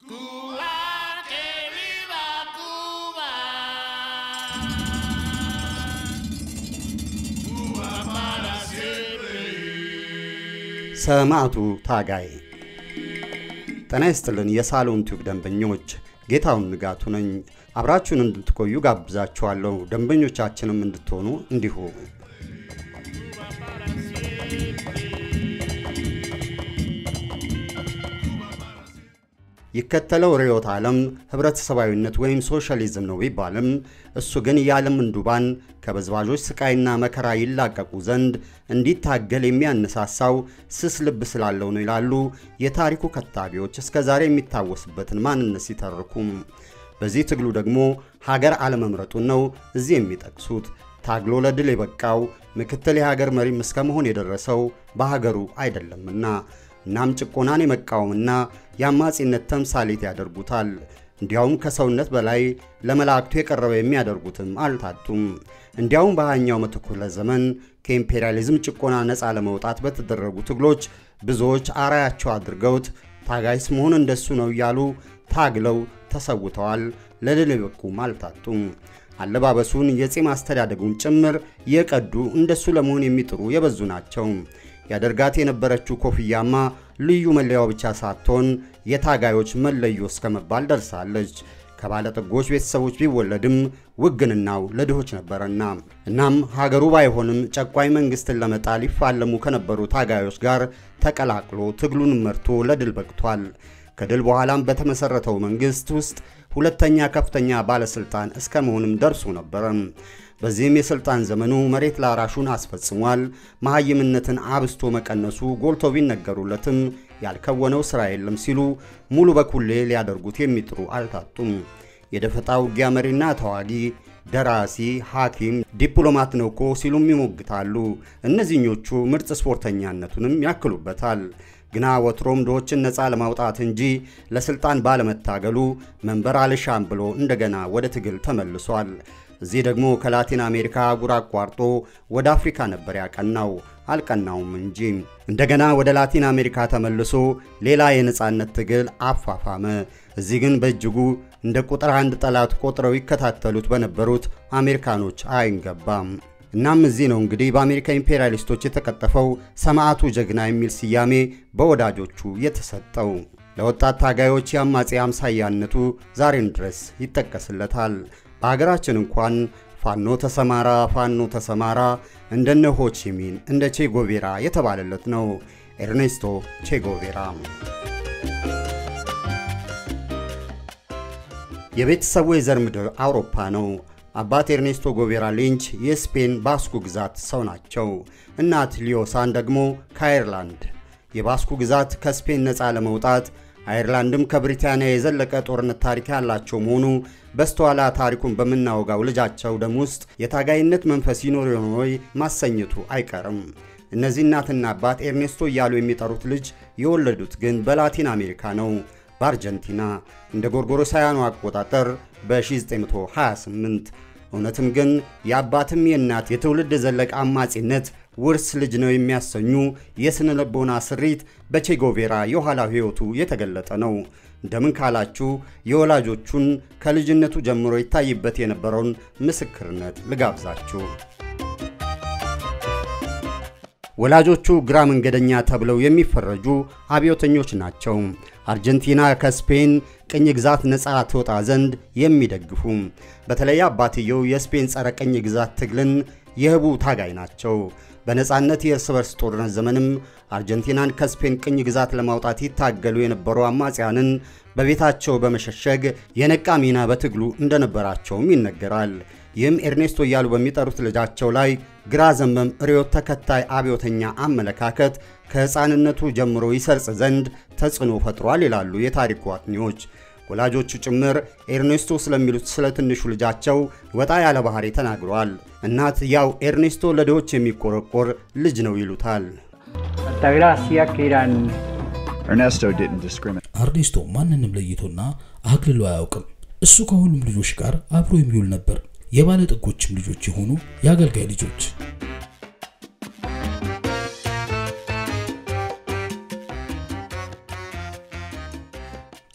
Cuba, que viva Cuba. Cuba para siempre. ሰማዕቱ ታጋይ ጤና ይስጥልን የሳሎን ቲዩብ ደንበኞች ጌታውን ንጋቱ ነኝ አብራችሁን እንድትቆዩ ጋብዛችኋለሁ ደንበኞቻችንም እንድትሆኑ እንዲሁ ይከተለው ርዕዮተ ዓለም ህብረተሰባዊነት ወይም ሶሻሊዝም ነው ቢባልም እሱ ግን የዓለም ምንዱባን ከበዝባዦች ስቃይና መከራ ይላቀቁ ዘንድ እንዲታገል የሚያነሳሳው ስስ ልብ ስላለው ነው ይላሉ የታሪኩ ከታቢዎች እስከ ዛሬ የሚታወስበትን ማንነት ሲተርኩም። በዚህ ትግሉ ደግሞ ሀገር አለመምረጡን ነው እዚህ የሚጠቅሱት። ታግሎ ለድል የበቃው ምክትል የሀገር መሪም እስከ መሆን የደረሰው በሀገሩ አይደለምና እናም ጭቆናን የመቃወምና የአማጺነት ተምሳሌት ያደርጉታል። እንዲያውም ከሰውነት በላይ ለመላእክቱ የቀረበ የሚያደርጉትም አልታጡም። እንዲያውም በሃያኛው መቶ ክፍለ ዘመን ከኢምፔሪያሊዝም ጭቆና ነፃ ለመውጣት በተደረጉ ትግሎች ብዙዎች አራያቸው አድርገውት ታጋይስ መሆን እንደሱ ነው እያሉ ታግለው ተሰውተዋል። ለድል የበቁም አልታጡም። አለባበሱን የጺም አስተዳደጉን ጭምር የቀዱ እንደሱ ለመሆን የሚጥሩ የበዙ ናቸው። ያደርጋት የነበረችው ኮፍያማ ልዩ መለያው ብቻ ሳትሆን የታጋዮች መለዮ እስከ መባል ደርሳለች። ከባለጠጎች ቤተሰቦች ቢወለድም ውግንናው ለድሆች ነበረና እናም ሀገሩ ባይሆንም ጨቋኝ መንግስትን ለመጣል ይፋለሙ ከነበሩ ታጋዮች ጋር ተቀላቅሎ ትግሉን መርቶ ለድል በቅቷል። ከድል በኋላም በተመሰረተው መንግስት ውስጥ ሁለተኛ ከፍተኛ ባለስልጣን እስከ መሆንም ደርሶ ነበረ። በዚህም የስልጣን ዘመኑ መሬት ላራሹን አስፈጽሟል። መሐይምነትን አብስቶ መቀነሱ ጎልቶ ቢነገሩለትም ያልከወነው ስራ የለም ሲሉ ሙሉ በኩሌ ሊያደርጉት የሚጥሩ አልታጡም። የደፈጣ ውጊያ መሪና ተዋጊ፣ ደራሲ፣ ሐኪም፣ ዲፕሎማት ነው እኮ ሲሉም ይሞግታሉ። እነዚህኞቹ ምርጥ ስፖርተኛነቱንም ያክሉበታል። ግና ወትሮም ድሆችን ነፃ ለማውጣት እንጂ ለስልጣን ባለመታገሉ መንበር አልሻም ብሎ እንደገና ወደ ትግል ተመልሷል። እዚህ ደግሞ ከላቲን አሜሪካ አህጉር አቋርጦ ወደ አፍሪካ ነበር ያቀናው። አልቀናውም እንጂ እንደገና ወደ ላቲን አሜሪካ ተመልሶ ሌላ የነፃነት ትግል አፋፋመ። እዚህ ግን በእጅጉ እንደ ቁጥር አንድ ጠላት ቆጥረው ይከታተሉት በነበሩት አሜሪካኖች አይንገባም። እናም እዚህ ነው እንግዲህ በአሜሪካ ኢምፔሪያሊስቶች የተቀጠፈው ሰማዕቱ ጀግና የሚል ስያሜ በወዳጆቹ የተሰጠው። ለወጣት ታጋዮች የአማጺ አምሳያነቱ ዛሬን ድረስ ይጠቀስለታል። በሀገራችን እንኳን ፋኖ ተሰማራ ፋኖ ተሰማራ እንደነ ሆቺሚን እንደ ቼጎቬራ የተባለለት ነው። ኤርኔስቶ ቼጎቬራ የቤተሰቡ የዘር ምድር አውሮፓ ነው። አባት ኤርኔስቶ ጎቬራ ሊንች የስፔን ባስኩ ግዛት ሰው ናቸው። እናት ሊዮሳን ደግሞ ከአይርላንድ። የባስኩ ግዛት ከስፔን ነፃ ለመውጣት አይርላንድም ከብሪታንያ የዘለቀ ጦርነት ታሪክ ያላቸው መሆኑ በስተኋላ ታሪኩን በምናወጋው ልጃቸው ደም ውስጥ የታጋይነት መንፈስ ይኖር ይሆን ወይ ማሰኘቱ አይቀርም። እነዚህ እናትና አባት ኤርኔስቶ እያሉ የሚጠሩት ልጅ የወለዱት ግን በላቲን አሜሪካ ነው፣ በአርጀንቲና እንደ ጎርጎሮሳውያኑ አቆጣጠር በ1928። እውነትም ግን የአባትም የእናት የትውልድ ዘለቅ አማጺነት ውርስ ልጅ ነው የሚያሰኙ የስነ ልቦና ስሪት በቼጎቬራ የኋላው ሕይወቱ የተገለጠ ነው። እንደምን ካላችሁ የወላጆቹን ከልጅነቱ ጀምሮ ይታይበት የነበረውን ምስክርነት ልጋብዛችሁ። ወላጆቹ ግራ መንገደኛ ተብለው የሚፈረጁ አብዮተኞች ናቸው። አርጀንቲና ከስፔን ቅኝ ግዛት ነፃ ትወጣ ዘንድ የሚደግፉ በተለይ አባትየው የስፔን ጸረ ቅኝ ግዛት ትግልን የህቡ ታጋይ ናቸው። በነፃነት የእርስ በርስ ጦርነት ዘመንም አርጀንቲናን ከስፔን ቅኝ ግዛት ለማውጣት ይታገሉ የነበሩ አማጽያንን በቤታቸው በመሸሸግ የነቃ ሚና በትግሉ እንደነበራቸውም ይነገራል። ይህም ኤርኔስቶ እያሉ በሚጠሩት ልጃቸው ላይ ግራ ዘመም ርዕዮት ተከታይ አብዮተኛ አመለካከት ከሕፃንነቱ ጀምሮ ይሰርጽ ዘንድ ተጽዕኖ ፈጥሯል ይላሉ የታሪኩ አጥኚዎች። ወላጆቹ ጭምር ኤርኔስቶ ስለሚሉት ስለ ትንሹ ልጃቸው ወጣ ያለ ባህሪ ተናግረዋል። እናት ያው ኤርኔስቶ ለድሆች የሚቆረቆር ልጅ ነው ይሉታል። Altagracia, que eran Ernesto didn't discriminate. አርኔስቶ ማንንም ለይቶና አግልሎ አያውቅም። እሱ ከሁሉም ልጆች ጋር አብሮ የሚውል ነበር። የባለጠጎችም ልጆች የሆኑ የአገልጋይ ልጆች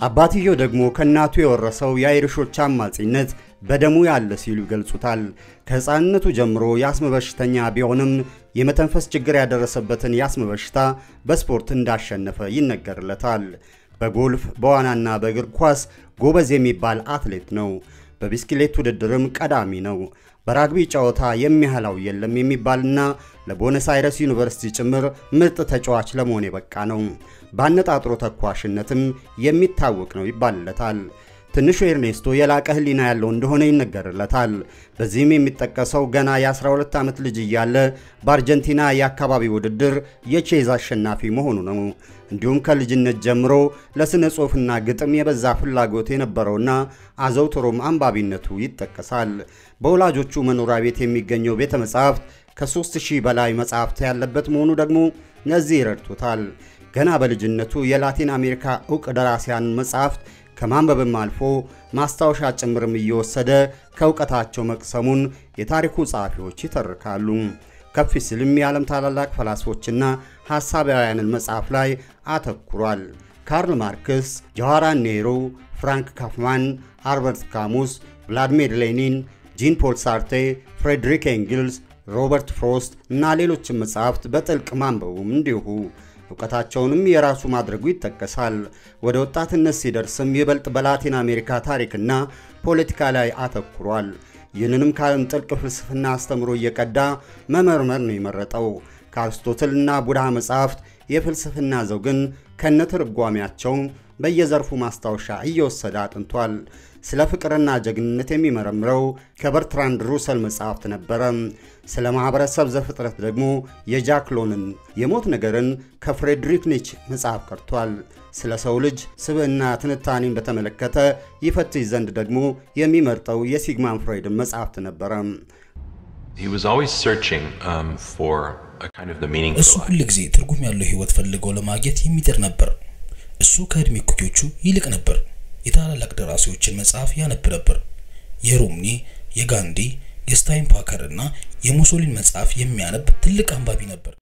አባትየው ደግሞ ከእናቱ የወረሰው የአይሪሾች አማጺነት በደሙ ያለ ሲሉ ይገልጹታል። ከሕፃንነቱ ጀምሮ የአስም በሽተኛ ቢሆንም የመተንፈስ ችግር ያደረሰበትን የአስም በሽታ በስፖርት እንዳሸነፈ ይነገርለታል። በጎልፍ በዋናና በእግር ኳስ ጎበዝ የሚባል አትሌት ነው። በቢስክሌት ውድድርም ቀዳሚ ነው። በራግቢ ጨዋታ የሚያህላው የለም የሚባልና ለቦነስ አይረስ ዩኒቨርሲቲ ጭምር ምርጥ ተጫዋች ለመሆን የበቃ ነው። በአነጣጥሮ ተኳሽነትም የሚታወቅ ነው ይባልለታል። ትንሹ ኤርኔስቶ የላቀ ሕሊና ያለው እንደሆነ ይነገርለታል። በዚህም የሚጠቀሰው ገና የ12 ዓመት ልጅ እያለ በአርጀንቲና የአካባቢ ውድድር የቼዝ አሸናፊ መሆኑ ነው። እንዲሁም ከልጅነት ጀምሮ ለሥነ ጽሑፍና ግጥም የበዛ ፍላጎት የነበረውና አዘውትሮም አንባቢነቱ ይጠቀሳል። በወላጆቹ መኖሪያ ቤት የሚገኘው ቤተ መጻሕፍት ከ3000 በላይ መጻሕፍት ያለበት መሆኑ ደግሞ ለዚህ ይረድቶታል። ገና በልጅነቱ የላቲን አሜሪካ ዕውቅ ደራሲያን መጻሕፍት ከማንበብም አልፎ ማስታወሻ ጭምርም እየወሰደ ከእውቀታቸው መቅሰሙን የታሪኩ ጸሐፊዎች ይተርካሉ። ከፍ ሲልም የዓለም ታላላቅ ፈላስፎችና ሐሳባውያንን መጽሐፍ ላይ አተኩሯል። ካርል ማርክስ፣ ጆሃራን ኔሮ፣ ፍራንክ ካፍማን፣ አልበርት ካሙስ፣ ቭላድሚር ሌኒን፣ ጂን ፖል ሳርቴ፣ ፍሬድሪክ ኤንግልስ፣ ሮበርት ፍሮስት እና ሌሎችን መጽሐፍት በጥልቅ ማንበቡም እንዲሁ እውቀታቸውንም የራሱ ማድረጉ ይጠቀሳል። ወደ ወጣትነት ሲደርስም ይበልጥ በላቲን አሜሪካ ታሪክና ፖለቲካ ላይ አተኩሯል። ይህንንም ከዓለም ጥልቅ ፍልስፍና አስተምሮ እየቀዳ መመርመር ነው የመረጠው። ከአርስቶትልና ቡድሃ መጻሕፍት የፍልስፍና ዘውግን ከነትርጓሜያቸው በየዘርፉ ማስታወሻ እየወሰደ አጥንቷል። ስለ ፍቅርና ጀግንነት የሚመረምረው ከበርትራንድ ሩሰል መጽሐፍት ነበረ። ስለ ማኅበረሰብ ዘፍጥረት ደግሞ የጃክሎንን የሞት ነገርን ከፍሬድሪክ ኒች መጽሐፍ ቀርቷል። ስለ ሰው ልጅ ስብዕና ትንታኔን በተመለከተ ይፈትሽ ዘንድ ደግሞ የሚመርጠው የሲግማን ፍሬድን መጽሐፍት ነበረ። He was always searching um, for a kind of the meaning of እሱ life. ሁል ጊዜ ትርጉም ያለው ህይወት ፈልገው ለማግኘት የሚጥር ነበር። እሱ ከእድሜ እኩዮቹ ይልቅ ነበር። የታላላቅ ደራሲዎችን መጽሐፍ ያነብ ነበር። የሮምኒ፣ የጋንዲ፣ የስታይን ፓከር እና የሙሶሊን መጽሐፍ የሚያነብ ትልቅ አንባቢ ነበር።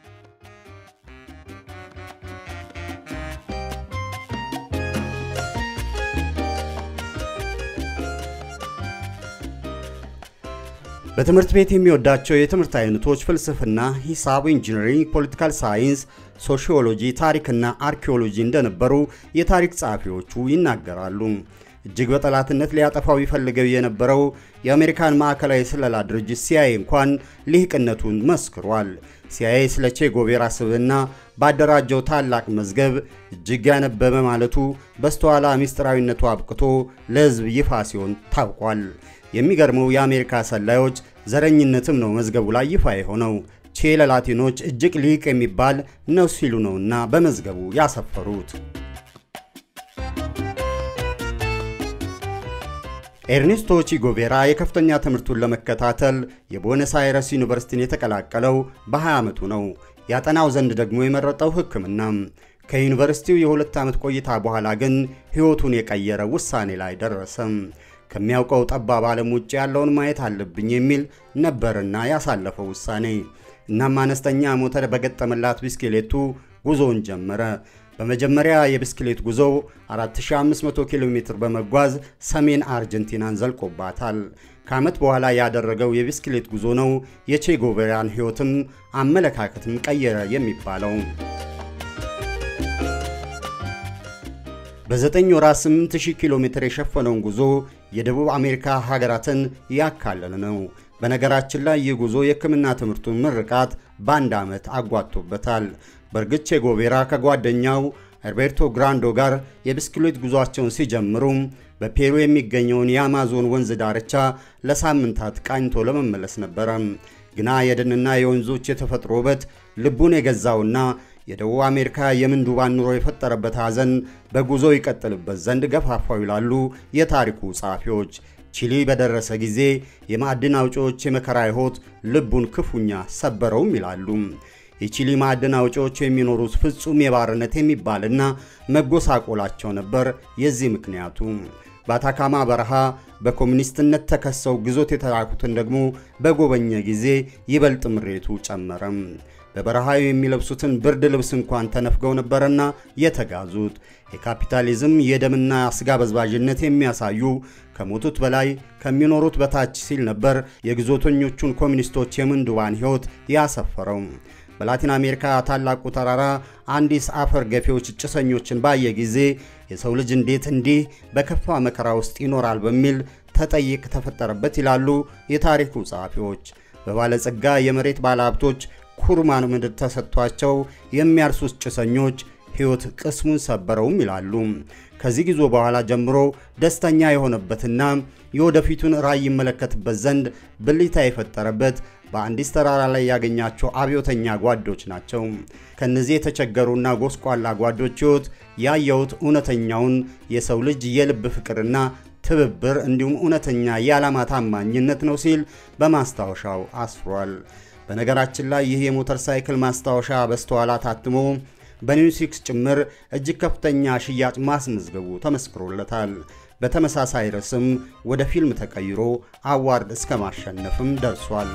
በትምህርት ቤት የሚወዳቸው የትምህርት አይነቶች ፍልስፍና፣ ሂሳብ፣ ኢንጂነሪንግ፣ ፖለቲካል ሳይንስ፣ ሶሺዮሎጂ፣ ታሪክና አርኪኦሎጂ እንደነበሩ የታሪክ ጸሐፊዎቹ ይናገራሉ። እጅግ በጠላትነት ሊያጠፋው ይፈልገው የነበረው የአሜሪካን ማዕከላዊ ስለላ ድርጅት ሲአይኤ እንኳን ልሂቅነቱን መስክሯል። ሲአይኤ ስለ ቼ ጎቬራ ስብዕና ባደራጀው ታላቅ መዝገብ እጅግ ያነበበ ማለቱ በስተኋላ ምስጢራዊነቱ አብቅቶ ለሕዝብ ይፋ ሲሆን ታውቋል። የሚገርመው የአሜሪካ ሰላዮች ዘረኝነትም ነው መዝገቡ ላይ ይፋ የሆነው። ቼ ለላቲኖች እጅግ ሊቅ የሚባል ነው ሲሉ ነውና በመዝገቡ ያሰፈሩት። ኤርኔስቶ ቺ ጎቬራ የከፍተኛ ትምህርቱን ለመከታተል የቦነስ አይረስ ዩኒቨርሲቲን የተቀላቀለው በ20 ዓመቱ ነው። ያጠናው ዘንድ ደግሞ የመረጠው ሕክምና። ከዩኒቨርሲቲው የሁለት ዓመት ቆይታ በኋላ ግን ሕይወቱን የቀየረ ውሳኔ ላይ ደረሰም። ከሚያውቀው ጠባብ ዓለም ውጭ ያለውን ማየት አለብኝ የሚል ነበርና ያሳለፈው ውሳኔ። እናም አነስተኛ ሞተር በገጠመላት ብስክሌቱ ጉዞውን ጀመረ። በመጀመሪያ የብስክሌት ጉዞ 4500 ኪሎ ሜትር በመጓዝ ሰሜን አርጀንቲናን ዘልቆባታል። ከዓመት በኋላ ያደረገው የብስክሌት ጉዞ ነው የቼ ጎቬራን ሕይወትም አመለካከትም ቀየረ የሚባለው። በዘጠኝ ወራት 8000 ኪሎ ሜትር የሸፈነውን ጉዞ የደቡብ አሜሪካ ሀገራትን ያካለለ ነው። በነገራችን ላይ ይህ ጉዞ የሕክምና ትምህርቱን ምርቃት በአንድ ዓመት አጓቶበታል። በእርግጥ ቼ ጎቬራ ከጓደኛው አልቤርቶ ግራንዶ ጋር የብስክሌት ጉዟቸውን ሲጀምሩም በፔሩ የሚገኘውን የአማዞን ወንዝ ዳርቻ ለሳምንታት ቃኝቶ ለመመለስ ነበረ። ግና የደንና የወንዞች የተፈጥሮ ውበት ልቡን የገዛውና የደቡብ አሜሪካ የምንዱባን ኑሮ የፈጠረበት ሐዘን በጉዞ ይቀጥልበት ዘንድ ገፋፋው ይላሉ የታሪኩ ጸሐፊዎች። ቺሊ በደረሰ ጊዜ የማዕድን አውጪዎች የመከራ ሕይወት ልቡን ክፉኛ ሰበረውም ይላሉ። የቺሊ ማዕድን አውጪዎች የሚኖሩት ፍጹም የባርነት የሚባልና መጎሳቆላቸው ነበር የዚህ ምክንያቱ። በአታካማ በረሃ በኮሚኒስትነት ተከሰው ግዞት የተላኩትን ደግሞ በጎበኘ ጊዜ ይበልጥ ምሬቱ ጨመረም። በበረሃው የሚለብሱትን ብርድ ልብስ እንኳን ተነፍገው ነበርና የተጋዙት። የካፒታሊዝም የደምና ስጋ በዝባዥነት የሚያሳዩ ከሞቱት በላይ ከሚኖሩት በታች ሲል ነበር የግዞተኞቹን ኮሚኒስቶች የምንድባን ሕይወት ያሰፈረው። በላቲን አሜሪካ ታላቁ ተራራ አንዲስ አፈር ገፊዎች ጭሰኞችን ባየ ጊዜ የሰው ልጅ እንዴት እንዲህ በከፋ መከራ ውስጥ ይኖራል በሚል ተጠይቅ ተፈጠረበት ይላሉ የታሪኩ ጸሐፊዎች። በባለጸጋ የመሬት ባለሀብቶች ኩርማን ምድር ተሰጥቷቸው የሚያርሱት ጭሰኞች ሕይወት ቅስሙን ሰበረውም ይላሉ። ከዚህ ጊዜ በኋላ ጀምሮ ደስተኛ የሆነበትና የወደፊቱን ራዕይ ይመለከትበት ዘንድ ብልታ የፈጠረበት በአንዲስ ተራራ ላይ ያገኛቸው አብዮተኛ ጓዶች ናቸው። ከነዚህ የተቸገሩና ጎስቋላ ጓዶች ሕይወት ያየሁት እውነተኛውን የሰው ልጅ የልብ ፍቅርና ትብብር እንዲሁም እውነተኛ የዓላማ ታማኝነት ነው ሲል በማስታወሻው አስፍሯል። በነገራችን ላይ ይህ የሞተር ሳይክል ማስታወሻ በስተኋላ ታትሞ በኒውሲክስ ጭምር እጅግ ከፍተኛ ሽያጭ ማስመዝገቡ ተመስክሮለታል። በተመሳሳይ ርዕስም ወደ ፊልም ተቀይሮ አዋርድ እስከ ማሸነፍም ደርሷል።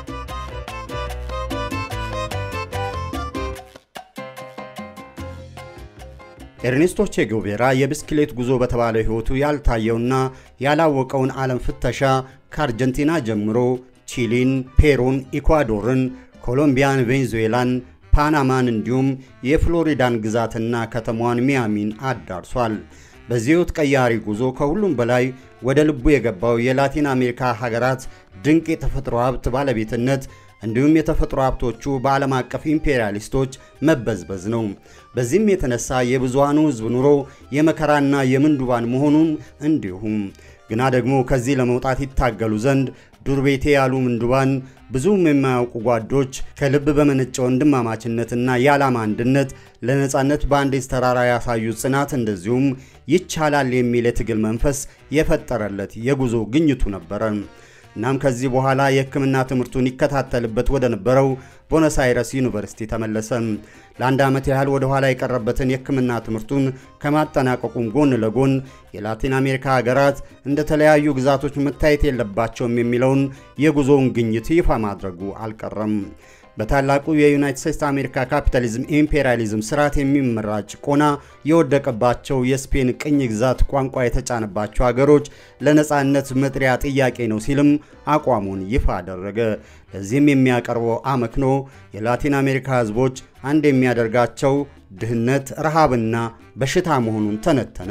ኤርኔስቶ ቼ ጉቬራ የብስክሌት ጉዞ በተባለው ሕይወቱ ያልታየውና ያላወቀውን ዓለም ፍተሻ ከአርጀንቲና ጀምሮ ቺሊን፣ ፔሩን፣ ኢኳዶርን፣ ኮሎምቢያን፣ ቬንዙዌላን ፓናማን እንዲሁም የፍሎሪዳን ግዛትና ከተማዋን ሚያሚን አዳርሷል። በዚህ ሕይወት ቀያሪ ጉዞ ከሁሉም በላይ ወደ ልቡ የገባው የላቲን አሜሪካ ሀገራት ድንቅ የተፈጥሮ ሀብት ባለቤትነት እንዲሁም የተፈጥሮ ሀብቶቹ በዓለም አቀፍ ኢምፔሪያሊስቶች መበዝበዝ ነው። በዚህም የተነሳ የብዙሃኑ ሕዝብ ኑሮ የመከራና የምንዱባን መሆኑን እንዲሁም ግና ደግሞ ከዚህ ለመውጣት ይታገሉ ዘንድ ዱር ቤቴ ያሉ ምንዱባን ብዙም የማያውቁ ጓዶች ከልብ በመነጨ ወንድማማችነትና የዓላማ አንድነት ለነፃነት በአንዲስ ተራራ ያሳዩት ጽናት እንደዚሁም ይቻላል የሚል የትግል መንፈስ የፈጠረለት የጉዞ ግኝቱ ነበረ። እናም ከዚህ በኋላ የሕክምና ትምህርቱን ይከታተልበት ወደ ነበረው ቦነስ አይረስ ዩኒቨርሲቲ ተመለሰ። ለአንድ ዓመት ያህል ወደ ኋላ የቀረበትን የሕክምና ትምህርቱን ከማጠናቀቁም ጎን ለጎን የላቲን አሜሪካ ሀገራት እንደ ተለያዩ ግዛቶች መታየት የለባቸውም የሚለውን የጉዞውን ግኝት ይፋ ማድረጉ አልቀረም። በታላቁ የዩናይትድ ስቴትስ አሜሪካ ካፒታሊዝም ኢምፔሪያሊዝም ስርዓት የሚመራ ጭቆና የወደቀባቸው የስፔን ቅኝ ግዛት ቋንቋ የተጫነባቸው ሀገሮች ለነፃነት መጥሪያ ጥያቄ ነው ሲልም አቋሙን ይፋ አደረገ። ለዚህም የሚያቀርበው አመክኖ የላቲን አሜሪካ ህዝቦች አንድ የሚያደርጋቸው ድህነት፣ ረሃብና በሽታ መሆኑን ተነተነ።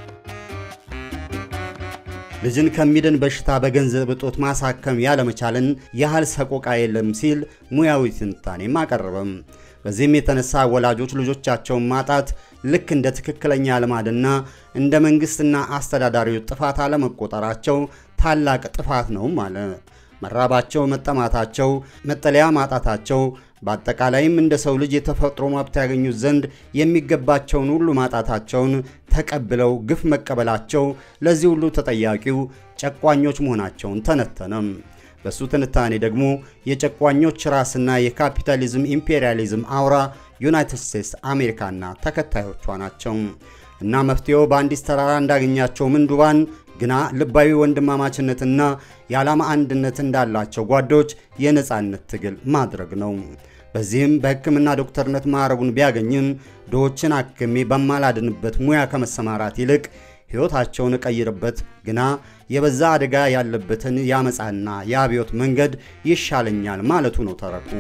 ልጅን ከሚድን በሽታ በገንዘብ እጦት ማሳከም ያለመቻልን ያህል ሰቆቃ የለም ሲል ሙያዊ ትንታኔም አቀረበም። በዚህም የተነሳ ወላጆች ልጆቻቸውን ማጣት ልክ እንደ ትክክለኛ ልማድና እንደ መንግስትና አስተዳዳሪዎች ጥፋት አለመቆጠራቸው ታላቅ ጥፋት ነውም አለ። መራባቸው፣ መጠማታቸው፣ መጠለያ ማጣታቸው በአጠቃላይም እንደ ሰው ልጅ የተፈጥሮ መብት ያገኙት ዘንድ የሚገባቸውን ሁሉ ማጣታቸውን ተቀብለው ግፍ መቀበላቸው ለዚህ ሁሉ ተጠያቂው ጨቋኞች መሆናቸውን ተነተነም። በሱ ትንታኔ ደግሞ የጨቋኞች ራስና የካፒታሊዝም ኢምፔሪያሊዝም አውራ ዩናይትድ ስቴትስ አሜሪካና ተከታዮቿ ናቸው እና መፍትሄው በአንዲስ ተራራ እንዳገኛቸው ምንዱባን ግና ልባዊ ወንድማማችነትና የዓላማ አንድነት እንዳላቸው ጓዶች የነፃነት ትግል ማድረግ ነው። በዚህም በሕክምና ዶክተርነት ማዕረጉን ቢያገኝም ድሆችን አክሜ በማላድንበት ሙያ ከመሰማራት ይልቅ ሕይወታቸውን እቀይርበት ግና የበዛ አደጋ ያለበትን የአመፃና የአብዮት መንገድ ይሻለኛል ማለቱ ነው ተረኩ።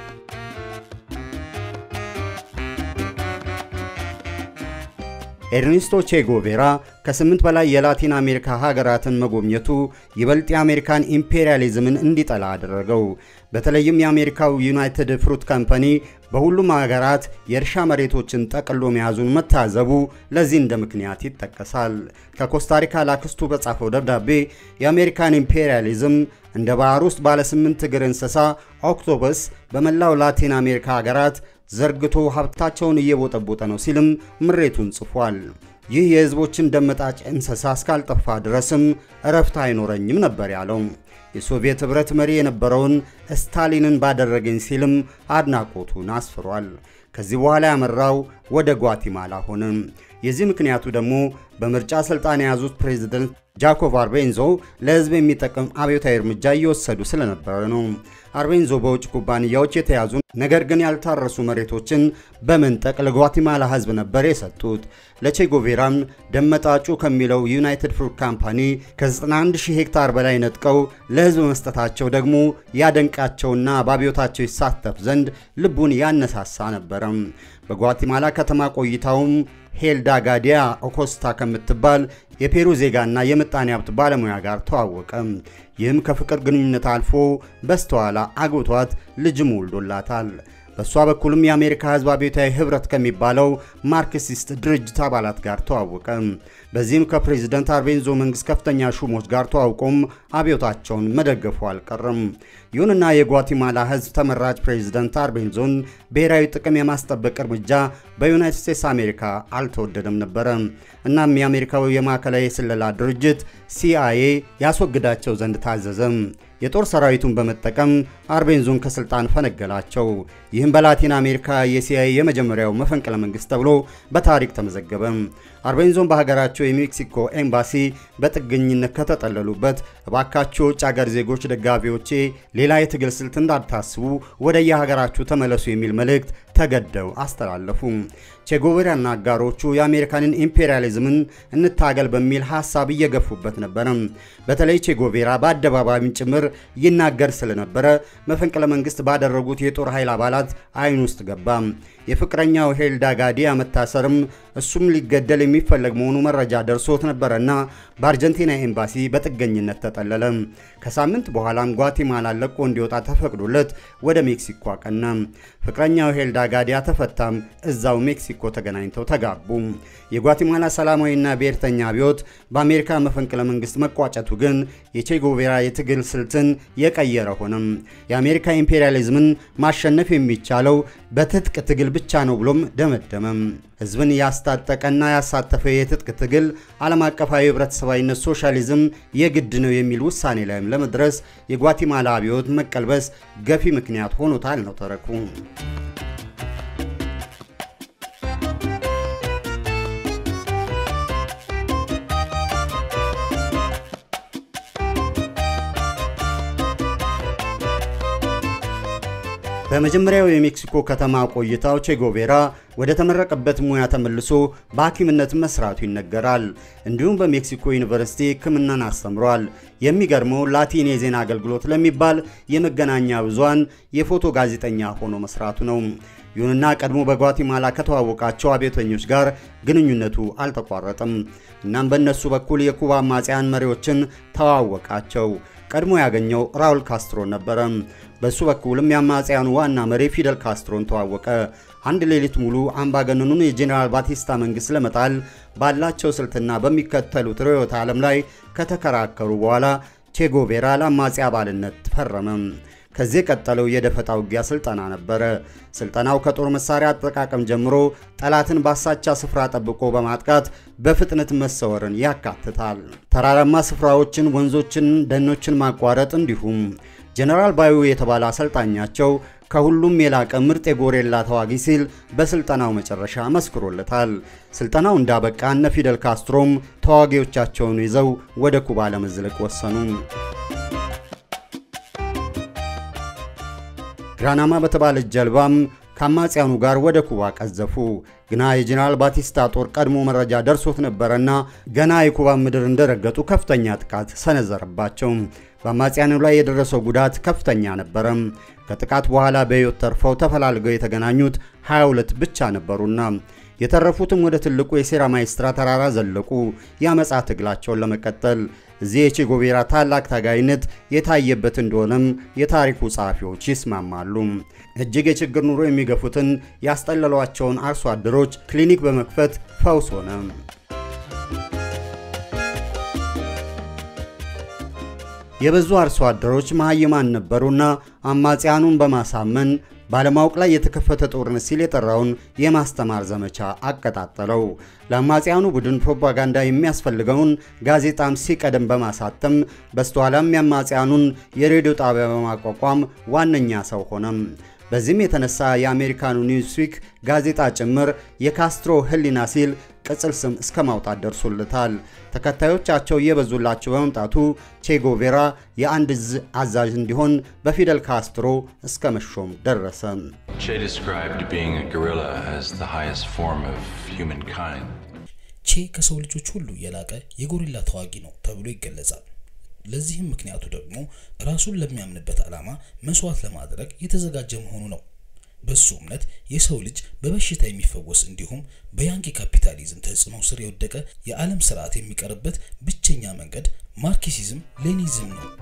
ኤርኔስቶ ቼ ጉቬራ ከስምንት በላይ የላቲን አሜሪካ ሀገራትን መጎብኘቱ ይበልጥ የአሜሪካን ኢምፔሪያሊዝምን እንዲጠላ አደረገው። በተለይም የአሜሪካው ዩናይትድ ፍሩት ካምፓኒ በሁሉም ሀገራት የእርሻ መሬቶችን ጠቅሎ መያዙን መታዘቡ ለዚህ እንደ ምክንያት ይጠቀሳል። ከኮስታሪካ ላክስቱ በጻፈው ደብዳቤ የአሜሪካን ኢምፔሪያሊዝም እንደ ባህር ውስጥ ባለ ስምንት እግር እንስሳ ኦክቶበስ በመላው ላቲን አሜሪካ ሀገራት ዘርግቶ ሀብታቸውን እየቦጠቦጠ ነው ሲልም ምሬቱን ጽፏል። ይህ የህዝቦችን ደመጣጭ እንስሳ እስካልጠፋ ድረስም እረፍት አይኖረኝም ነበር ያለው። የሶቪየት ኅብረት መሪ የነበረውን ስታሊንን ባደረገኝ ሲልም አድናቆቱን አስፍሯል። ከዚህ በኋላ ያመራው ወደ ጓቲማላ ሆነ። የዚህ ምክንያቱ ደግሞ በምርጫ ስልጣን የያዙት ፕሬዝደንት ጃኮብ አርቤንዞ ለህዝብ የሚጠቅም አብዮታዊ እርምጃ እየወሰዱ ስለነበረ ነው። አርቤንዞ በውጭ ኩባንያዎች የተያዙ ነገር ግን ያልታረሱ መሬቶችን በመንጠቅ ለጓቲማላ ህዝብ ነበር የሰጡት። ለቼጎቬራም ደመጣጩ ከሚለው ዩናይትድ ፍሩት ካምፓኒ ከ91 ሺህ ሄክታር በላይ ነጥቀው ለህዝብ መስጠታቸው ደግሞ ያደንቃቸውና በአብዮታቸው ይሳተፍ ዘንድ ልቡን ያነሳሳ ነበረም። በጓቲማላ ከተማ ቆይታውም ሄልዳ ጋዲያ ኦኮስታ ከምትባል የፔሩ ዜጋና የምጣኔ ሀብት ባለሙያ ጋር ተዋወቀ። ይህም ከፍቅር ግንኙነት አልፎ በስተኋላ አግብቷት ልጅም ወልዶላታል። በእሷ በኩልም የአሜሪካ ህዝብ አብዮታዊ ህብረት ከሚባለው ማርክሲስት ድርጅት አባላት ጋር ተዋወቀ። በዚህም ከፕሬዝደንት አርቤንዞ መንግስት ከፍተኛ ሹሞች ጋር ተዋውቆም አብዮታቸውን መደገፉ አልቀርም። ይሁንና የጓቲማላ ህዝብ ተመራጭ ፕሬዝደንት አርቤንዞን ብሔራዊ ጥቅም የማስጠበቅ እርምጃ በዩናይትድ ስቴትስ አሜሪካ አልተወደደም ነበረ። እናም የአሜሪካዊ የማዕከላዊ የስለላ ድርጅት ሲአይኤ ያስወግዳቸው ዘንድ ታዘዘም። የጦር ሰራዊቱን በመጠቀም አርቤንዞን ከስልጣን ፈነገላቸው። ይህም በላቲን አሜሪካ የሲአይኤ የመጀመሪያው መፈንቅለ መንግስት ተብሎ በታሪክ ተመዘገበ። አርቤንዞን በሀገራቸው የሜክሲኮ ኤምባሲ በጥገኝነት ከተጠለሉበት እባካችሁ የውጭ ሀገር ዜጎች ደጋፊዎቼ ሌላ የትግል ስልት እንዳታስቡ ወደ የሀገራችሁ ተመለሱ የሚል መልእክት ተገደው አስተላለፉ። ቼጎቬራና አጋሮቹ የአሜሪካንን ኢምፔሪያሊዝምን እንታገል በሚል ሀሳብ እየገፉበት ነበረ። በተለይ ቼጎቬራ በአደባባይም ጭምር ይናገር ስለነበረ መፈንቅለ መንግስት ባደረጉት የጦር ኃይል አባላት አይን ውስጥ ገባ። የፍቅረኛው ሄልዳ ጋዲያ መታሰርም እሱም ሊገደል የሚፈለግ መሆኑ መረጃ ደርሶት ነበረና በአርጀንቲና ኤምባሲ በጥገኝነት ተጠለለ። ከሳምንት በኋላም ጓቲማላን ለቆ እንዲወጣ ተፈቅዶለት ወደ ሜክሲኮ አቀና። ፍቅረኛው ሄልዳ ጋዲያ ተፈታም፣ እዛው ሜክሲኮ ተገናኝተው ተጋቡ። የጓቲማላ ሰላማዊና ብሔርተኛ አብዮት በአሜሪካ መፈንቅለ መንግስት መቋጨቱ ግን የቼጎቬራ የትግል ስልትን የቀየረ ሆነም። የአሜሪካ ኢምፔሪያሊዝምን ማሸነፍ የሚቻለው በትጥቅ ትግል ብቻ ነው ብሎም ደመደመም። ህዝብን ያስታጠቀና ያሳተፈ የትጥቅ ትግል ዓለም አቀፋዊ ህብረተሰባዊነት ሶሻሊዝም የግድ ነው የሚል ውሳኔ ላይም ለመድረስ የጓቲማላ አብዮት መቀልበስ ገፊ ምክንያት ሆኖታል ነው ተረኩ። በመጀመሪያው የሜክሲኮ ከተማ ቆይታው ቼጎቬራ ወደ ተመረቀበት ሙያ ተመልሶ በሐኪምነት መስራቱ ይነገራል። እንዲሁም በሜክሲኮ ዩኒቨርሲቲ ሕክምናን አስተምሯል። የሚገርመው ላቲን የዜና አገልግሎት ለሚባል የመገናኛ ብዙሃን የፎቶ ጋዜጠኛ ሆኖ መስራቱ ነው። ይሁንና ቀድሞ በጓቲማላ ከተዋወቃቸው አብዮተኞች ጋር ግንኙነቱ አልተቋረጠም። እናም በእነሱ በኩል የኩባ አማጽያን መሪዎችን ተዋወቃቸው። ቀድሞ ያገኘው ራውል ካስትሮን ነበረ። በሱ በኩልም የአማጽያኑ ዋና መሪ ፊደል ካስትሮን ተዋወቀ። አንድ ሌሊት ሙሉ አምባገነኑን የጄኔራል ባቲስታ መንግስት ለመጣል ባላቸው ስልትና በሚከተሉት ርዕዮተ ዓለም ላይ ከተከራከሩ በኋላ ቼጎቬራ ለአማጺ አባልነት ፈረመ። ከዚህ የቀጠለው የደፈጣ ውጊያ ስልጠና ነበረ። ስልጠናው ከጦር መሳሪያ አጠቃቀም ጀምሮ ጠላትን ባሳቻ ስፍራ ጠብቆ በማጥቃት በፍጥነት መሰወርን ያካትታል። ተራራማ ስፍራዎችን፣ ወንዞችን፣ ደኖችን ማቋረጥ እንዲሁም ጀነራል ባዩ የተባለ አሰልጣኛቸው ከሁሉም የላቀ ምርጥ የጎሬላ ተዋጊ ሲል በስልጠናው መጨረሻ መስክሮለታል። ስልጠናው እንዳበቃ እነ ፊደል ካስትሮም ተዋጊዎቻቸውን ይዘው ወደ ኩባ ለመዝለቅ ወሰኑ። ግራናማ በተባለች ጀልባም ከአማጽያኑ ጋር ወደ ኩባ ቀዘፉ። ግና የጄኔራል ባቲስታ ጦር ቀድሞ መረጃ ደርሶት ነበረና ገና የኩባ ምድር እንደረገጡ ከፍተኛ ጥቃት ሰነዘረባቸው። በአማጽያኑ ላይ የደረሰው ጉዳት ከፍተኛ ነበረም። ከጥቃት በኋላ በሕይወት ተርፈው ተፈላልገው የተገናኙት 22 ብቻ ነበሩና የተረፉትም ወደ ትልቁ የሴራ ማይስትራ ተራራ ዘለቁ የአመፃ ትግላቸውን ለመቀጠል። እዚህ የቼጎቬራ ታላቅ ታጋይነት የታየበት እንደሆነም የታሪኩ ጸሐፊዎች ይስማማሉ። እጅግ የችግር ኑሮ የሚገፉትን ያስጠለሏቸውን አርሶ አደሮች ክሊኒክ በመክፈት ፈውስ ሆነ። የበዙ አርሶ አደሮች መሃይማን ነበሩና አማጽያኑን በማሳመን ባለማወቅ ላይ የተከፈተ ጦርነት ሲል የጠራውን የማስተማር ዘመቻ አቀጣጠለው። ለአማጽያኑ ቡድን ፕሮፓጋንዳ የሚያስፈልገውን ጋዜጣም ሲቀደም በማሳተም በስተኋላም የአማጽያኑን የሬዲዮ ጣቢያ በማቋቋም ዋነኛ ሰው ሆነም። በዚህም የተነሳ የአሜሪካኑ ኒውስዊክ ጋዜጣ ጭምር የካስትሮ ሕሊና ሲል ቅጽል ስም እስከ ማውጣት ደርሶለታል። ተከታዮቻቸው እየበዙላቸው በመምጣቱ ቼጎቬራ የአንድ እዝ አዛዥ እንዲሆን በፊደል ካስትሮ እስከ መሾም ደረሰ። Che described being a guerrilla as the highest form of humankind. ቼ ከሰው ልጆች ሁሉ የላቀ የጎሪላ ተዋጊ ነው ተብሎ ይገለጻል። ለዚህም ምክንያቱ ደግሞ ራሱን ለሚያምንበት ዓላማ መስዋዕት ለማድረግ የተዘጋጀ መሆኑ ነው። በሱ እምነት የሰው ልጅ በበሽታ የሚፈወስ እንዲሁም በያንኪ ካፒታሊዝም ተጽዕኖ ስር የወደቀ የዓለም ስርዓት የሚቀርበት ብቸኛ መንገድ ማርክሲዝም ሌኒዝም ነው።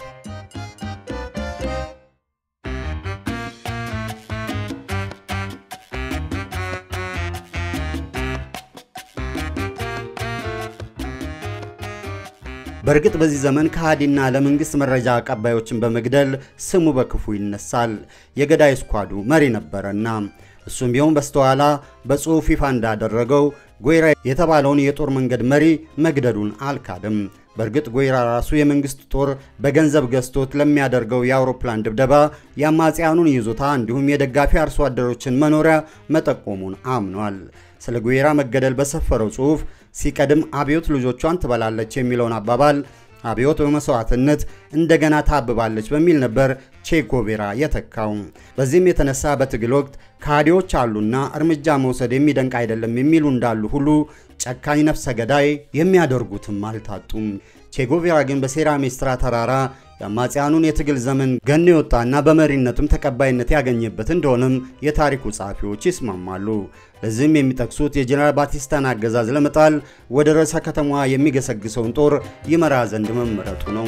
በእርግጥ በዚህ ዘመን ከሃዲና ለመንግስት መረጃ አቀባዮችን በመግደል ስሙ በክፉ ይነሳል። የገዳይ ስኳዱ መሪ ነበረና እሱም ቢሆን በስተኋላ በጽሑፍ ይፋ እንዳደረገው ጎይራ የተባለውን የጦር መንገድ መሪ መግደሉን አልካድም። በእርግጥ ጎይራ ራሱ የመንግስት ጦር በገንዘብ ገዝቶት ለሚያደርገው የአውሮፕላን ድብደባ የአማጽያኑን ይዞታ እንዲሁም የደጋፊ አርሶ አደሮችን መኖሪያ መጠቆሙን አምኗል። ስለ ጎይራ መገደል በሰፈረው ጽሑፍ ሲቀድም አብዮት ልጆቿን ትበላለች የሚለውን አባባል አብዮት በመስዋዕትነት እንደገና ታብባለች በሚል ነበር ቼጎቬራ የተካው። በዚህም የተነሳ በትግል ወቅት ከሃዲዎች አሉና እርምጃ መውሰድ የሚደንቅ አይደለም የሚሉ እንዳሉ ሁሉ ጨካኝ ነፍሰ ገዳይ የሚያደርጉትም አልታጡም። ቼጎቬራ ግን በሴራ ሜስትራ ተራራ የአማጽያኑን የትግል ዘመን ገኖ የወጣና በመሪነቱም ተቀባይነት ያገኘበት እንደሆነም የታሪኩ ጸሐፊዎች ይስማማሉ። ለዚህም የሚጠቅሱት የጀነራል ባቲስታን አገዛዝ ለመጣል ወደ ርዕሰ ከተማዋ የሚገሰግሰውን ጦር ይመራ ዘንድ መመረጡ ነው።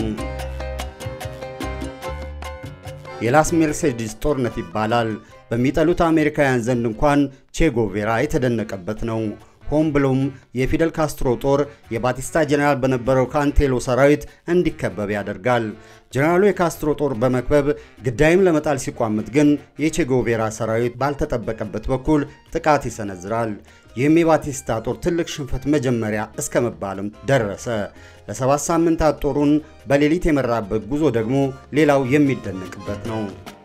የላስ ሜርሴዲስ ጦርነት ይባላል። በሚጠሉት አሜሪካውያን ዘንድ እንኳን ቼጎቬራ የተደነቀበት ነው። ሆን ብሎም የፊደል ካስትሮ ጦር የባቲስታ ጀነራል በነበረው ካንቴሎ ሰራዊት እንዲከበብ ያደርጋል። ጀነራሉ የካስትሮ ጦር በመክበብ ግዳይም ለመጣል ሲቋምጥ ግን የቼጎቬራ ሰራዊት ባልተጠበቀበት በኩል ጥቃት ይሰነዝራል። ይህም የባቲስታ ጦር ትልቅ ሽንፈት መጀመሪያ እስከ መባልም ደረሰ። ለሰባት ሳምንታት ጦሩን በሌሊት የመራበት ጉዞ ደግሞ ሌላው የሚደነቅበት ነው።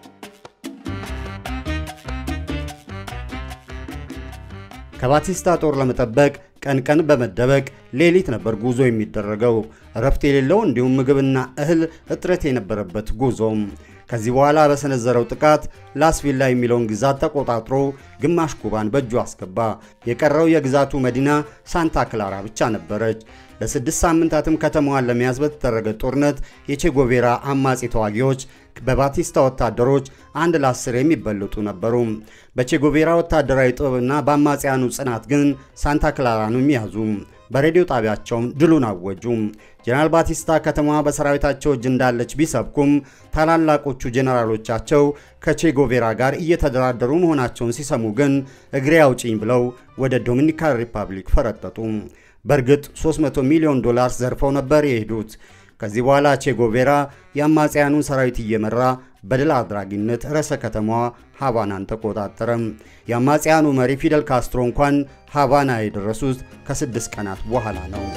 ከባቲስታ ጦር ለመጠበቅ ቀን ቀን በመደበቅ ሌሊት ነበር ጉዞ የሚደረገው። እረፍት የሌለው እንዲሁም ምግብና እህል እጥረት የነበረበት ጉዞም። ከዚህ በኋላ በሰነዘረው ጥቃት ላስቪላ የሚለውን ግዛት ተቆጣጥሮ ግማሽ ኩባን በእጁ አስገባ። የቀረው የግዛቱ መዲና ሳንታ ክላራ ብቻ ነበረች። ለስድስት ሳምንታትም ከተማዋን ለመያዝ በተደረገ ጦርነት የቼጎቬራ አማጺ ተዋጊዎች በባቲስታ ወታደሮች አንድ ለአስር የሚበልጡ ነበሩ። በቼጎቬራ ወታደራዊ ጥበብና በአማጽያኑ ጽናት ግን ሳንታ ክላራንም ያዙ። በሬዲዮ ጣቢያቸውም ድሉን አወጁ። ጀነራል ባቲስታ ከተማዋ በሰራዊታቸው እጅ እንዳለች ቢሰብኩም ታላላቆቹ ጀነራሎቻቸው ከቼጎቬራ ጋር እየተደራደሩ መሆናቸውን ሲሰሙ ግን እግሬ አውጪኝ ብለው ወደ ዶሚኒካን ሪፐብሊክ ፈረጠጡ። በእርግጥ 300 ሚሊዮን ዶላር ዘርፈው ነበር የሄዱት። ከዚህ በኋላ ቼጎቬራ የአማጽያኑን ሰራዊት እየመራ በድል አድራጊነት ርዕሰ ከተማዋ ሃቫናን ተቆጣጠረ። የአማጽያኑ መሪ ፊደል ካስትሮ እንኳን ሃቫና የደረሱት ከስድስት ቀናት በኋላ ነው።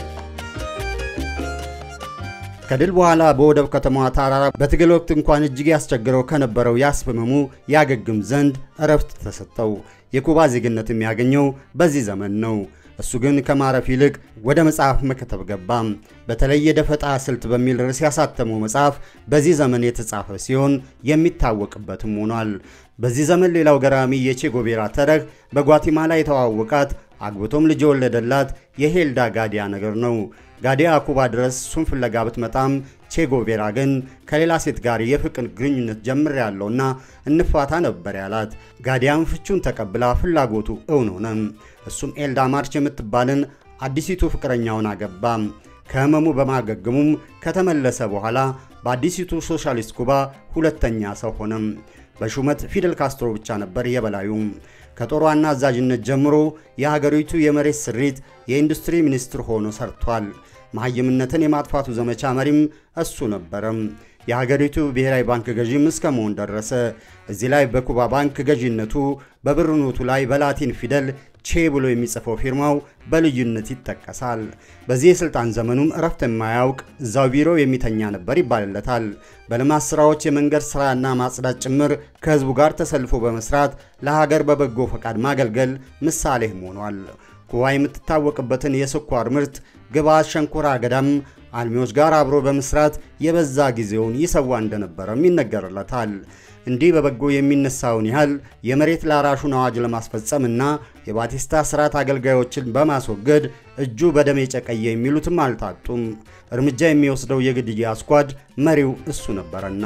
ከድል በኋላ በወደብ ከተማዋ ታራራ በትግል ወቅት እንኳን እጅግ ያስቸግረው ከነበረው የአስብ ህመሙ ያገግም ዘንድ እረፍት ተሰጠው። የኩባ ዜግነትም ያገኘው በዚህ ዘመን ነው። እሱ ግን ከማረፍ ይልቅ ወደ መጽሐፍ መከተብ ገባ። በተለይ የደፈጣ ስልት በሚል ርዕስ ያሳተመው መጽሐፍ በዚህ ዘመን የተጻፈ ሲሆን የሚታወቅበትም ሆኗል። በዚህ ዘመን ሌላው ገራሚ የቼጎቬራ ተረክ በጓቲማላ የተዋወቃት አግብቶም ልጅ የወለደላት የሄልዳ ጋዲያ ነገር ነው። ጋዲያ ኩባ ድረስ እሱን ፍለጋ ብትመጣም ቼጎቬራ ግን ከሌላ ሴት ጋር የፍቅር ግንኙነት ጀምር ያለውና እንፋታ ነበር ያላት። ጋዲያም ፍቹን ተቀብላ ፍላጎቱ እውን ሆነ። እሱም ኤልዳ ማርች የምትባልን አዲሲቱ ፍቅረኛውን አገባ። ከህመሙ በማገገሙም ከተመለሰ በኋላ በአዲሲቱ ሶሻሊስት ኩባ ሁለተኛ ሰው ሆነም። በሹመት ፊደል ካስትሮ ብቻ ነበር የበላዩ። ከጦር ዋና አዛዥነት ጀምሮ የሀገሪቱ የመሬት ስሪት የኢንዱስትሪ ሚኒስትር ሆኖ ሰርቷል። መሐይምነትን የማጥፋቱ ዘመቻ መሪም እሱ ነበረም። የሀገሪቱ ብሔራዊ ባንክ ገዢም እስከ መሆን ደረሰ። እዚህ ላይ በኩባ ባንክ ገዢነቱ በብር ኖቱ ላይ በላቲን ፊደል ቼ ብሎ የሚጽፈው ፊርማው በልዩነት ይጠቀሳል። በዚህ የሥልጣን ዘመኑም እረፍት የማያውቅ እዛው ቢሮ የሚተኛ ነበር ይባልለታል። በልማት ሥራዎች የመንገድ ሥራና ማጽዳት ጭምር ከሕዝቡ ጋር ተሰልፎ በመስራት ለሀገር በበጎ ፈቃድ ማገልገል ምሳሌም ሆኗል። ኩባ የምትታወቅበትን የስኳር ምርት፣ ግብዓት፣ ሸንኮራ አገዳም አልሚዎች ጋር አብሮ በመስራት የበዛ ጊዜውን ይሰዋ እንደነበረም ይነገርለታል። እንዲህ በበጎ የሚነሳውን ያህል የመሬት ላራሹን አዋጅ ለማስፈጸምና የባቲስታ ስርዓት አገልጋዮችን በማስወገድ እጁ በደም የጨቀየ የሚሉትም አልታጡም። እርምጃ የሚወስደው የግድያ ስኳድ መሪው እሱ ነበረና።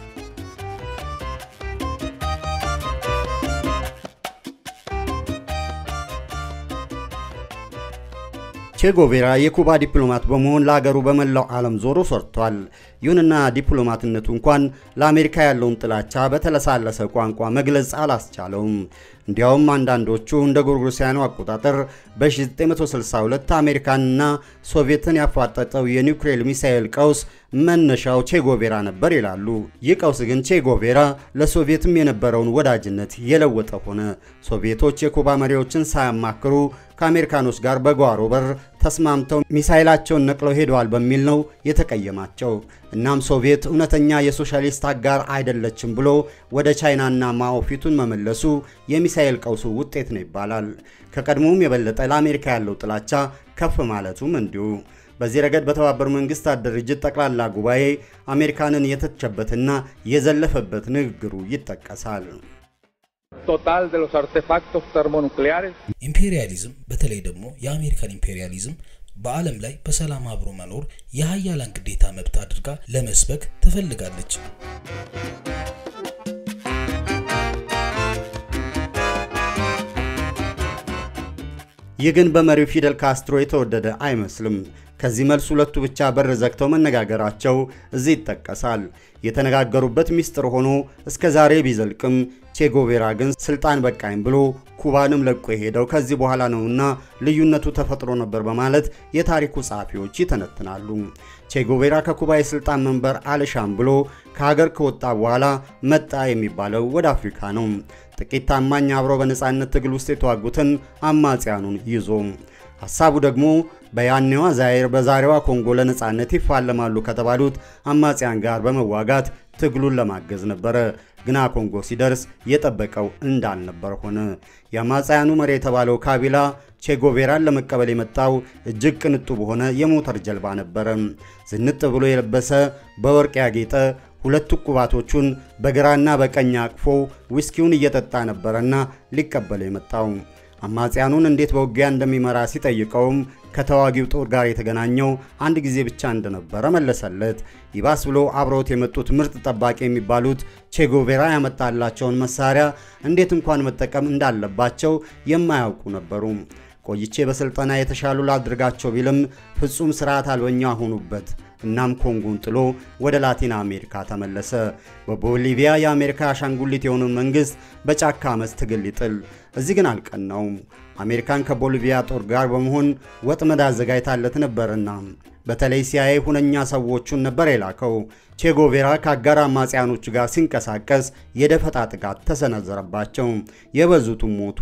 ቼጎቬራ የኩባ ዲፕሎማት በመሆን ለሀገሩ በመላው ዓለም ዞሮ ሰርቷል። ይሁንና ዲፕሎማትነቱ እንኳን ለአሜሪካ ያለውን ጥላቻ በተለሳለሰ ቋንቋ መግለጽ አላስቻለውም። እንዲያውም አንዳንዶቹ እንደ ጎርጎሮሳውያኑ አቆጣጠር በ1962 አሜሪካንና ሶቪየትን ያፋጠጠው የኒውክሌር ሚሳኤል ቀውስ መነሻው ቼጎቬራ ነበር ይላሉ። ይህ ቀውስ ግን ቼጎቬራ ለሶቪየትም የነበረውን ወዳጅነት የለወጠ ሆነ። ሶቪየቶች የኩባ መሪዎችን ሳያማክሩ ከአሜሪካኖች ጋር በጓሮ በር ተስማምተው ሚሳይላቸውን ነቅለው ሄደዋል በሚል ነው የተቀየማቸው። እናም ሶቪየት እውነተኛ የሶሻሊስት አጋር አይደለችም ብሎ ወደ ቻይናና ማኦ ፊቱን መመለሱ የሚሳኤል ቀውሱ ውጤት ነው ይባላል። ከቀድሞውም የበለጠ ለአሜሪካ ያለው ጥላቻ ከፍ ማለቱም እንዲሁ። በዚህ ረገድ በተባበሩ መንግስታት ድርጅት ጠቅላላ ጉባኤ አሜሪካንን የተቸበትና የዘለፈበት ንግግሩ ይጠቀሳል። total de los artefactos termonucleares. ኢምፔሪያሊዝም በተለይ ደግሞ የአሜሪካን ኢምፔሪያሊዝም በዓለም ላይ በሰላም አብሮ መኖር የሀያላን ግዴታ መብት አድርጋ ለመስበክ ትፈልጋለች። ይህ ግን በመሪው ፊደል ካስትሮ የተወደደ አይመስልም። ከዚህ መልስ ሁለቱ ብቻ በር ዘግተው መነጋገራቸው እዚህ ይጠቀሳል። የተነጋገሩበት ሚስጥር ሆኖ እስከ ዛሬ ቢዘልቅም ቼጎቬራ ግን ስልጣን በቃኝ ብሎ ኩባንም ለቆ የሄደው ከዚህ በኋላ ነውና ልዩነቱ ተፈጥሮ ነበር በማለት የታሪኩ ጸሐፊዎች ይተነትናሉ። ቼጎቬራ ከኩባ የስልጣን መንበር አልሻም ብሎ ከሀገር ከወጣ በኋላ መጣ የሚባለው ወደ አፍሪካ ነው። ጥቂት ታማኝ አብረው በነፃነት ትግል ውስጥ የተዋጉትን አማጽያኑን ይዞ ሐሳቡ ደግሞ በያኔዋ ዛይር በዛሬዋ ኮንጎ ለነፃነት ይፋለማሉ ከተባሉት አማጽያን ጋር በመዋጋት ትግሉን ለማገዝ ነበረ። ግና ኮንጎ ሲደርስ የጠበቀው እንዳልነበር ሆነ። የአማጽያኑ መሪ የተባለው ካቢላ ቼጎቬራን ለመቀበል የመጣው እጅግ ቅንጡ በሆነ የሞተር ጀልባ ነበረ። ዝንጥ ብሎ የለበሰ በወርቅ ያጌጠ ሁለቱ ቁባቶቹን በግራና በቀኝ አቅፎ ዊስኪውን እየጠጣ ነበረና ሊቀበለው የመጣው። አማጽያኑን እንዴት በውጊያ እንደሚመራ ሲጠይቀውም ከተዋጊው ጦር ጋር የተገናኘው አንድ ጊዜ ብቻ እንደነበረ መለሰለት። ይባስ ብሎ አብረውት የመጡት ምርጥ ጠባቂ የሚባሉት ቼጎቬራ ያመጣላቸውን መሳሪያ እንዴት እንኳን መጠቀም እንዳለባቸው የማያውቁ ነበሩ። ቆይቼ በስልጠና የተሻሉ ላድርጋቸው ቢልም ፍጹም ስርዓት አልበኛ ሆኑበት። እናም ኮንጎን ጥሎ ወደ ላቲን አሜሪካ ተመለሰ። በቦሊቪያ የአሜሪካ አሻንጉሊት የሆነውን መንግስት በጫካ አመፅ ትግል ሊጥል። እዚህ ግን አልቀናውም። አሜሪካን ከቦሊቪያ ጦር ጋር በመሆን ወጥመድ አዘጋጅታለት ነበርና በተለይ ሲያይ ሁነኛ ሰዎቹን ነበር የላከው። ቼጎቬራ ከአጋር አማጽያኖች ጋር ሲንቀሳቀስ የደፈጣ ጥቃት ተሰነዘረባቸው። የበዙትም ሞቱ።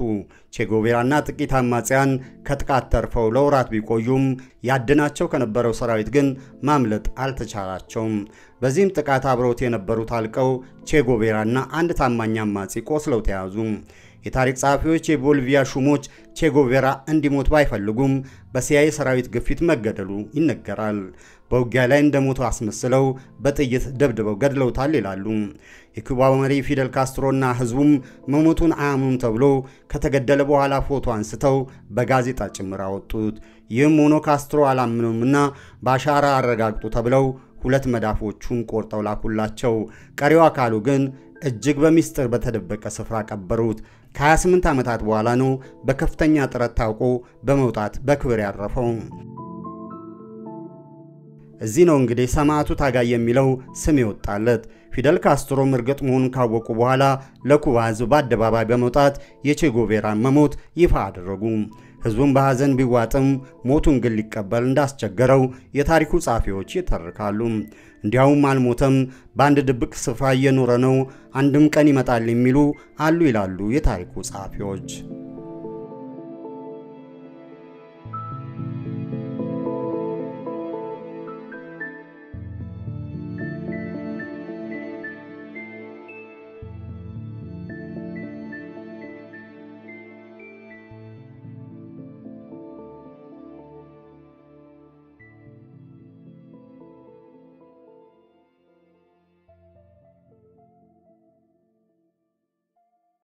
ቼጎቬራና ጥቂት አማጽያን ከጥቃት ተርፈው ለወራት ቢቆዩም ያድናቸው ከነበረው ሰራዊት ግን ማምለጥ አልተቻላቸውም። በዚህም ጥቃት አብረውት የነበሩት አልቀው ቼጎቬራና አንድ ታማኝ አማጺ ቆስለው ተያዙ። የታሪክ ጸሐፊዎች የቦሊቪያ ሹሞች ቼጎቬራ እንዲሞት ባይፈልጉም በሲአይኤ ሰራዊት ግፊት መገደሉ ይነገራል። በውጊያ ላይ እንደሞቱ አስመስለው በጥይት ደብድበው ገድለውታል ይላሉ። የኩባ መሪ ፊደል ካስትሮና ህዝቡም መሞቱን አያምኑም ተብሎ ከተገደለ በኋላ ፎቶ አንስተው በጋዜጣ ጭምር አወጡት። ይህም ሆኖ ካስትሮ አላምኑምና በአሻራ አረጋግጡ ተብለው ሁለት መዳፎቹን ቆርጠው ላኩላቸው። ቀሪው አካሉ ግን እጅግ በሚስጥር በተደበቀ ስፍራ ቀበሩት። ከ28 ዓመታት በኋላ ነው በከፍተኛ ጥረት ታውቆ በመውጣት በክብር ያረፈው። እዚህ ነው እንግዲህ ሰማዕቱ ታጋይ የሚለው ስም ይወጣለት። ፊደል ካስትሮም እርግጥ መሆኑን ካወቁ በኋላ ለኩባ ህዝብ በአደባባይ በመውጣት የቼጎቬራን መሞት ይፋ አደረጉ። ህዝቡን በሐዘን ቢዋጥም ሞቱን ግን ሊቀበል እንዳስቸገረው የታሪኩ ጸሐፊዎች ይተርካሉ። እንዲያውም አልሞተም፣ በአንድ ድብቅ ስፍራ እየኖረ ነው፣ አንድም ቀን ይመጣል የሚሉ አሉ ይላሉ የታሪኩ ጸሐፊዎች።